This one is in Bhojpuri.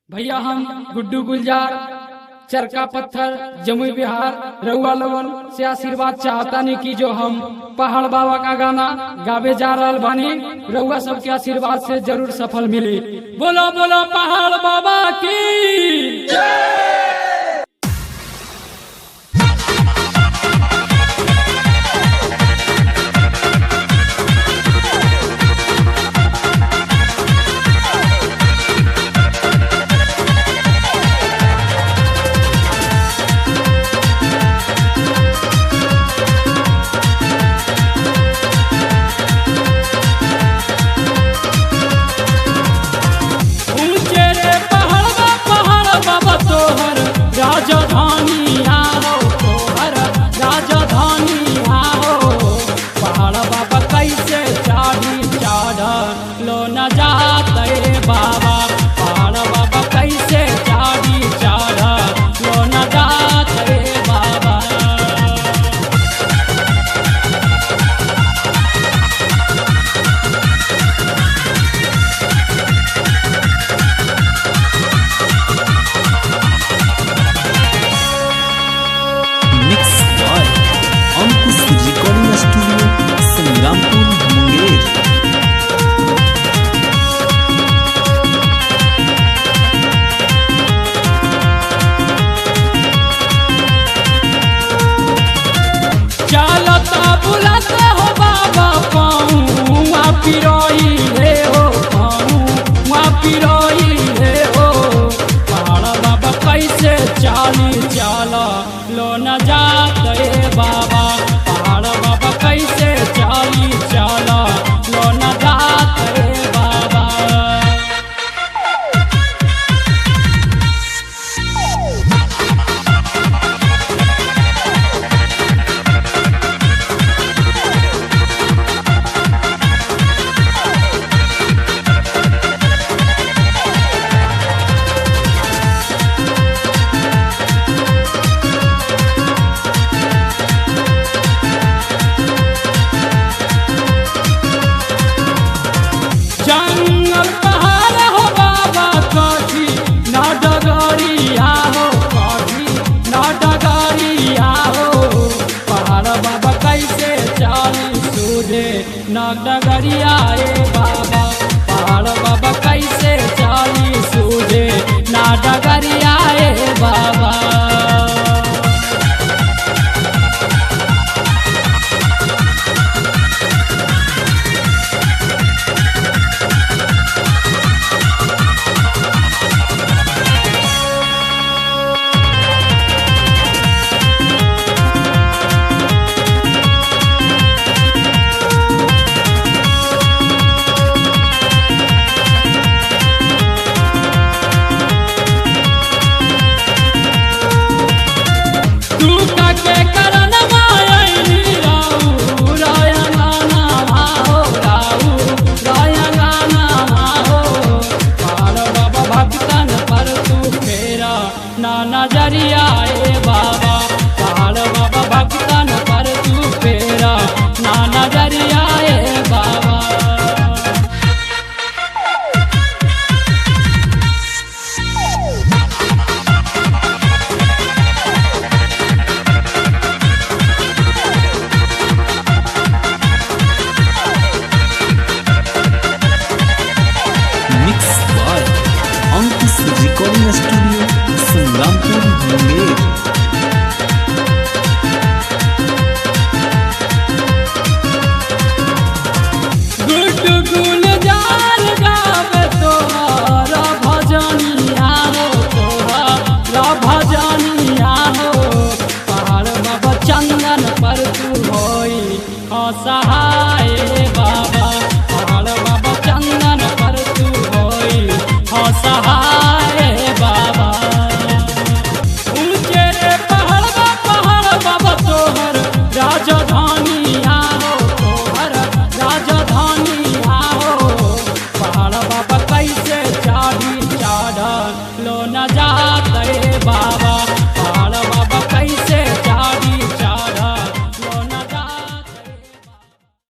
भैया हम गुड्डू गुलजार चरका पत्थर जमुई बिहार रउआ लोगन से आशीर्वाद चाहता नहीं कि जो हम पहाड़ बाबा का गाना गावे जा रहल बानी रउआ सबके आशीर्वाद से जरूर सफल मिली बोलो बोलो पहाड़ बाबा की ऊंचे रे पहाड़ बा पहाड़ बाबा तोहर राजधानी आओ तोहर राजधानी आओ पहाड़ बाबा कैसे चाढ़ी चाढ़ लो न जाते बाबा पहाड़ बाबा कैसे चाढ़ी चाढ़ लो न जाते बाबा mix by Ankush recording studio Sangrampur Munger चलता बुलता हो बाबा पाऊँ पिरोई रे हो पाऊँ पिरोई रे हो पहाड़ बाबा कैसे चाली चाला लो न जाते बाबा पहाड़ बाबा कैसे चाली चाला लो न जाते बाबा जंगल पहाड़ हो बाबा कभी ना डगरिया हो कभी ना डगरिया हो पहाड़ बाबा कैसे चाली सूझे ना डगरिया ए बाबा पहाड़ बाबा कैसे चाली सूझे ना डगरिया ए बाबा तू काके करन मायनी राऊ रायंगाना भाओ राऊ रायंगाना भाओ पार बाबा भक्तन पर तू फेरा ना नजरिया ए बाबा पार बाबा भक्तन पर तू फेरा ना नजरिया ए बाबा mix by Ankush recording studio Sangrampur Munger